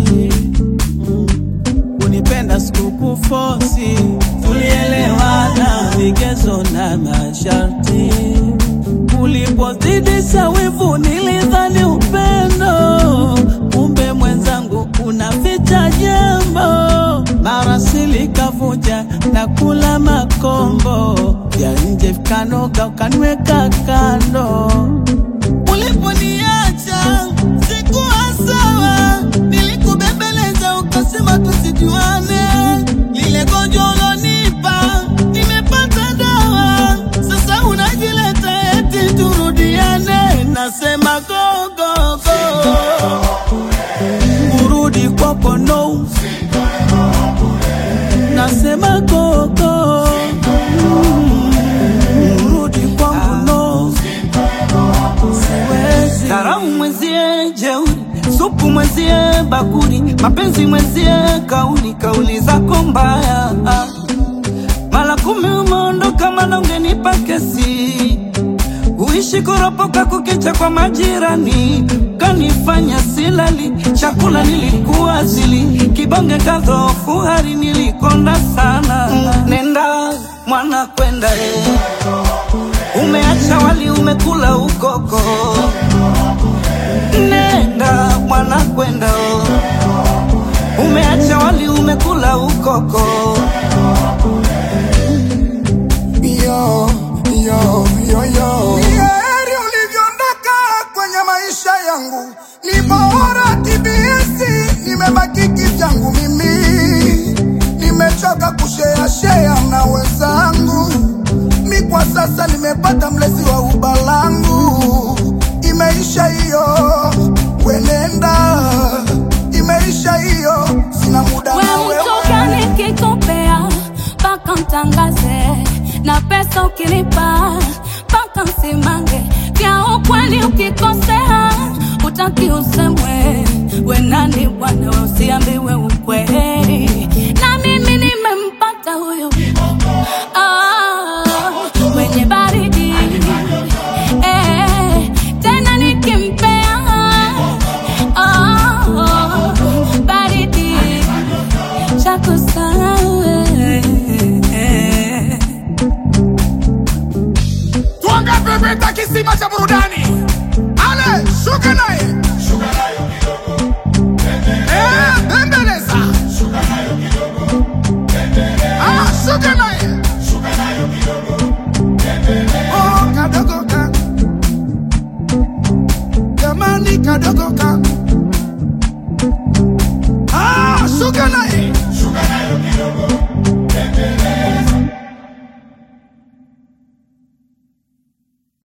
mm. Unipenda sikukufosi, tulielewana vigezo na masharti. Ulipozidisha wivu nilidhani upendo, kumbe mwenzangu unaficha jambo. Mara silikavuja na kula makombo ya nje vikanoga, ukaniweka kando. Uliponiacha sikuwa sawa, nilikubembeleza ukasema tusijuane. Lile gonjwa ulonipa nimepata dawa, sasa unajileta eti turudiane. Nasema go go go, kurudi kwako no. Nasema go go, kurudi kwangu no. Siwezi. Dharau mwenzie jeuri, supu mwenzie bakuri, mapenzi mwenzie kauli, kauli zako mbaya. Mara kumi umeondoka, mana ungenipa kesi. Uishi kuropoka kukicha kwa majirani, kanifanya silali, chakula nilikuwa zili, kibonge kadhofu, hari nilikonda sana. Nenda mwana kwenda eh. Umeacha wali umekula ukoko, nenda mwana kwenda oh. Umeacha wali umekula ukoko, yo, yo, yo, yo. Ni heri ulivyoondoka kwenye maisha yangu, ni bora TBS, nimebaki kivyangu mimi, nimechoka kushea shea na wenzangu, mi kwa sasa nimepata mlezi wa ubalangu, imeisha hiyo, wenenda, imeisha hiyo, sina muda na We utoka wewe. nikikopea mpaka mtangaze na pesa ukilipa mpaka msimange vya ukweli ukikosea utaki usemwe we nani bwana we usiambiwe ukweli na mimi nimempata huyo ah, mwenye baridi eh, tena nikimpea ah, baridi chako sawe Tuangape peta kisima cha burudani